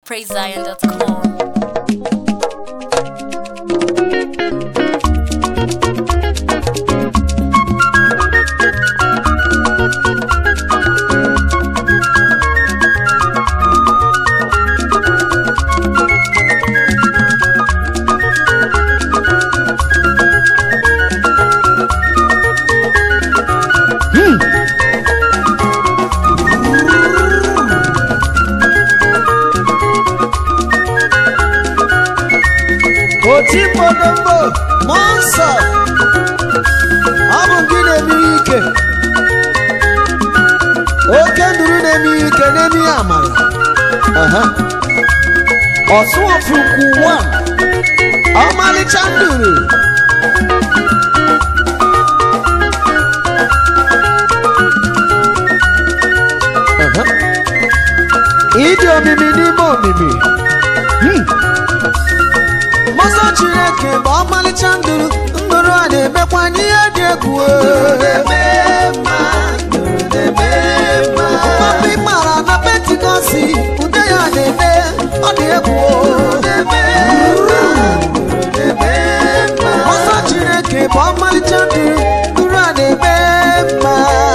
PraiseZion.com. otimbodombo mmụọ nsọ ọ bụ gị na-eme ihe ike oke nduru na-eme ihe ike na-eme ihe amara Aha. ọsụọfụkwu wa ọmalịcha nduru Aha. ịdị omimi n'ime omimi Hmm. Mmụọ Chineke bụ ọmalịcha nduru nduru a na-emekwa n'ihe dị egwu Papa ịmara na pentikọsi ude ya na-eme ọ dị egwu Mmụọ Chineke bụ ọmalịcha nduru nduru a na-eme mma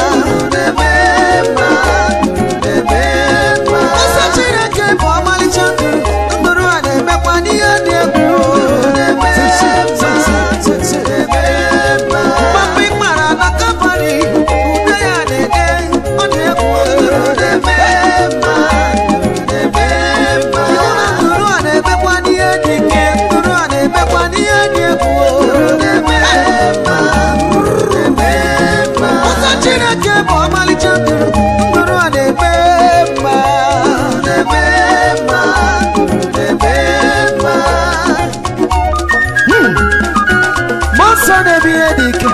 Mmụọ Chineke bụ ọmalịcha nduru nduru a na-emekwa n'ihe dị egwu Papa ịmara na Kalvarị ude ya na-ede ọ dị egwu nduru a na-emekwa n'ihe dị ike nduru a na-emekwa n'ihe dị egwu Ụzọ Chineke bụ ọmalịcha nduru nduru a na-eme mma Mmụọ nsọ na-eme ihe dị ike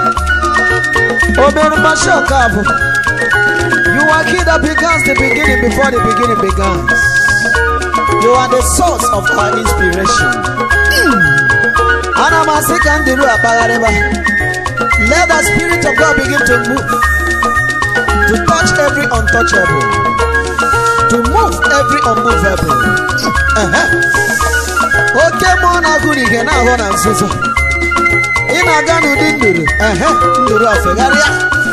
o mere mgbashi ọka abụ You are he that begins the beginning before the beginning begins. You are the source of our inspiration. Ana m asị ka ndịru akpagharịba. Let the spirit of God begin to move. To touch every untouchable. To move every unmovable. Ehe. Oke mmụọ na-agụ n'ige na-ahụ na nzuzo. Ị na-aga n'ụdị nduru. Ehe, nduru afegharịa.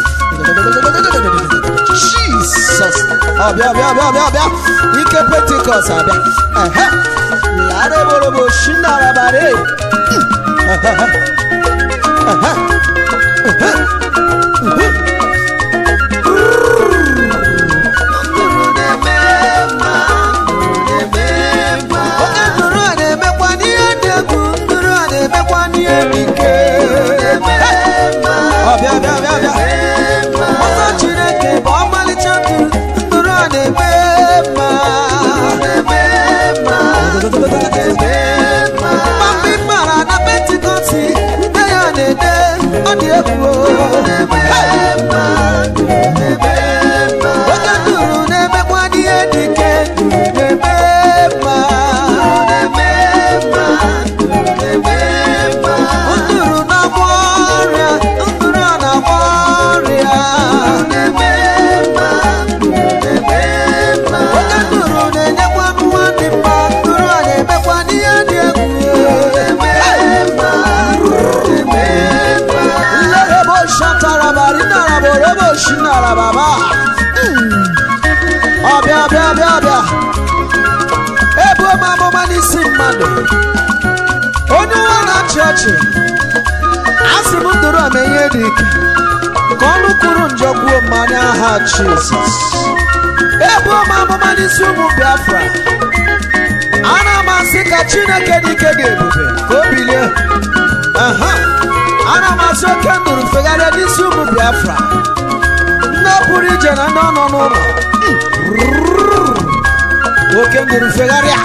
Jesus. Ọbịa ọbịa ọbịa ọbịa ọbịa. Ike Pentikọst abịa. Ehe. Lara eborobo shinarabare. Ehe. Ehe. Ehe. Oke nduru a na-emekwa n'ihe dị egwu nduru a na-emekwa n'ihe dị ike ọbịa bịa bịa bịa ọzọ Chineke bụ ọmalịcha nduru nduru a na-eme mma Mgbe ị mara na pentikọsti nne ya na-ede ọ dị egwu oke nduru na-emekwa n'ihe dị ike na-eme mma nduru na-agwọ ọrịa nduru a na-agwọ ọrịa oke nduru na-enyekwa nwa dị mma nduru a na-emekwa n'ihe dị egwu nlerebo shatarabari naraborobo shinarababa ọbịa bịa bịa bịa ebuo m amụma n'isi mmadụ onye ụwa na-achị ọchị asị m ndụrụ a ihe dị ike ka ọnụ kwuru njọ gbuo mmanya aha jizọs ebuo m amụma n'isi ụmụ biafra ana m asị ka chineke dị ike ga-ebube ka o bilie aha ana m asị oke ndụrụ fegharịa n'isi ụmụ biafra ndị ọ pụrụ ije na ndị ọ nọ n'ụlọ oke ndụrụ fegharịa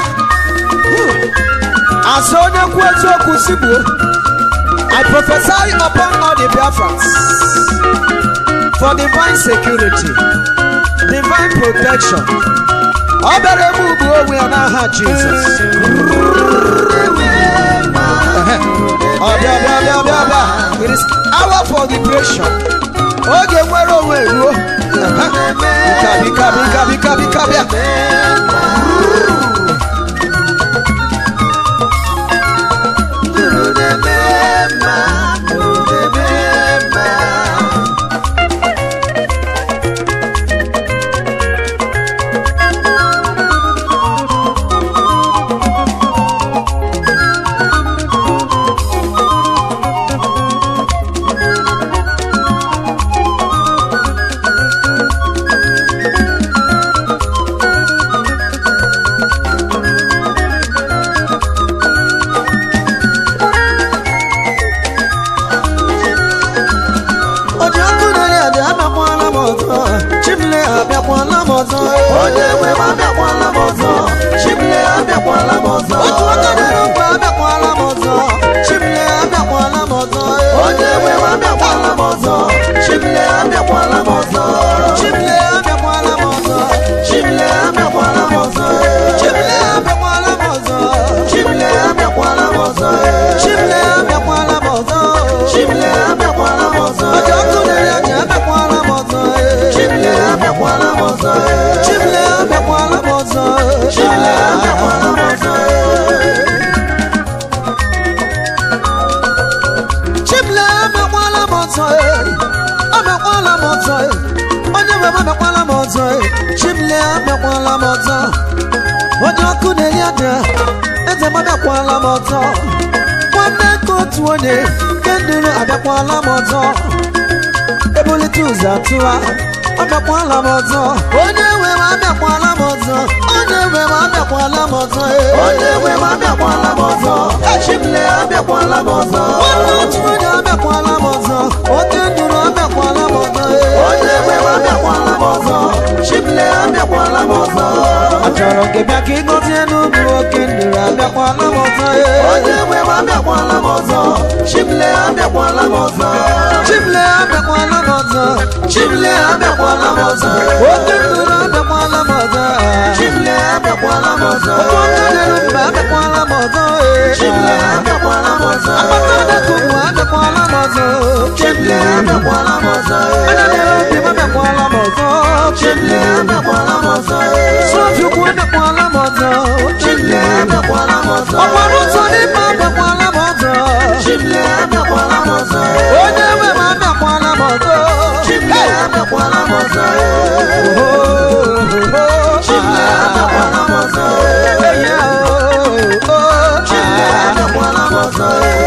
asị onye kwu eziokwu si gbuo I prophesy upon all the Biafrans for divine security, divine protection. Ọ bịara ebe ugbu onwe ya n'aha Jizọs. Ehe. Ọ bịa bịa bịa bịa bịa. It is hour for liberation. Oge nwere onwe ruo. Ehe. Bika bika bika bika bika bịa. onye nwe m abịakwala m ọzọ chimle abịakwala m ọzọ otu aka na-eru mba abịakwala m ọzọ chimle abịakwala m ọzọ onye nwe m abịakwala m ọzọ chimle abịakwala m ọzọ chimle abịakwala m ọzọ chimle abịakwala m ọzọ chimle abịakwala m ọzọ chimle abịakwala m ọzọ chimle abịakwala m ọzọ chimle abịakwala m ọzọ ọjọ ọkụ na-eri aja abịakwala m ọzọ chimle abịakwala m ọzọ chimle abịakwala m ọzọ chimle abịakwala m ọzọ chimle abịakwala m ọzọ abịakwala m ọzọ onye nwe m abịakwala m ọzọ chimle abịakwala m ọzọ onye ọkụ na-eri aja eze m abịakwala m ọzọ nwanne nke otu onye nke nduru abịakwala m ọzọ ebulite ụzọ atụwa abịakwala m ọzọ onye nwe m abịakwala m ọzọ onye nwe m abịakwala m ọzọ onye nwe m abịakwala m ọzọ chimle abịakwala m ọzọ nwanne otu onye abịakwala m ọzọ oke nduru abịakwala m ọzọ onye nwe m abịakwala m ọzọ chimle abịakwala m ọzọ achọrọ gị bịa ka ịgọzie n'ubi oke nduru abịakwala m ọzọ onye nwe m abịakwala m ọzọ chimle abịakwala m ọzọ chimle abịakwala m ọzọ chimle abịakwala m ọzọ oke nduru abịakwala m ọzọ chimle abịakwala m ọzọ oke nduru mba abịakwala m ọzọ chimle abịakwala m ọzọ akpata ọdọkụmụ abịakwala m ọzọ chimle abịakwala m ọzọ anya na-ere obi m abịakwala m ọzọ chimle abịakwala m ọzọ sọfiukwu abịakwala m ọzọ chimle abịakwala m ọzọ ọgbara ụzọ n'ime abịakwala m ọzọ chimle abịakwala m ọzọ onye nwe m abịakwala m ọzọ chimle abịakwala m ọzọ chimle abịakwala m ọzọ chimle abịakwala m ọzọ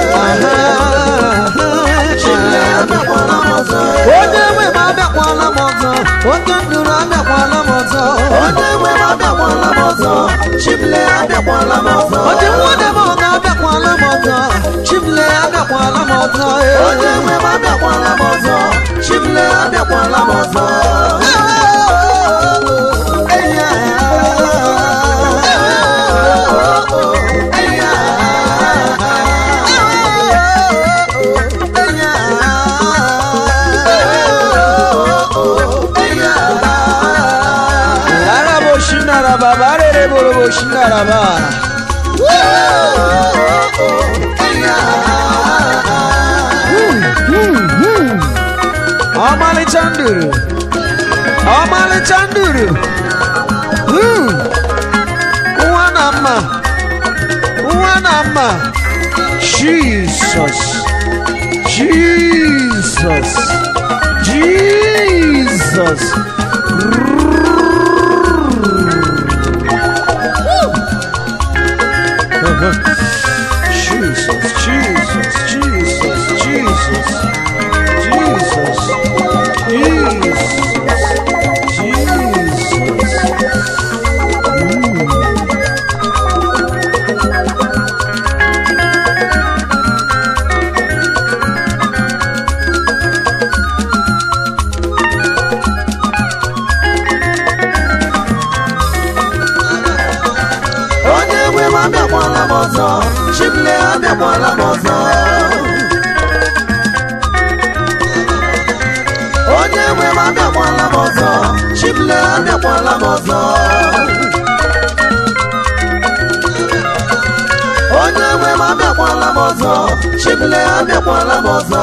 chimle abịakwala m ọzọ onye nwe m abịakwala m ọzọ oke nduru abịakwala m ọzọ onye nwe m abịakwala m ọzọ chimle abịakwala m ọzọ ọdị nwunye m ọ ga-abịakwala m ọzọ chimle abịakwala m ọzọ onye nwe m abịakwala m ọzọ chimle abịakwala m ọzọ Arabo shinaraba barere borobo shinaraba ọmalịcha nduru ọmalịcha nduru Hmm. nwa na mma nwa na mma Jesus Jesus Jesus Jesus, Jesus, Jesus, Jesus, Jesus, Jesus, Jesus. onye nwe m abịakwala m ọzọ chimle abịakwala m ọzọ onye nwe m abịakwala m ọzọ chimle abịakwala m ọzọ onye nwe m abịakwala m ọzọ chimle abịakwala m ọzọ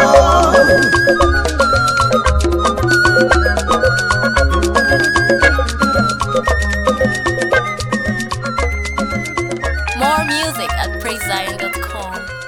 More music at praisezion.com.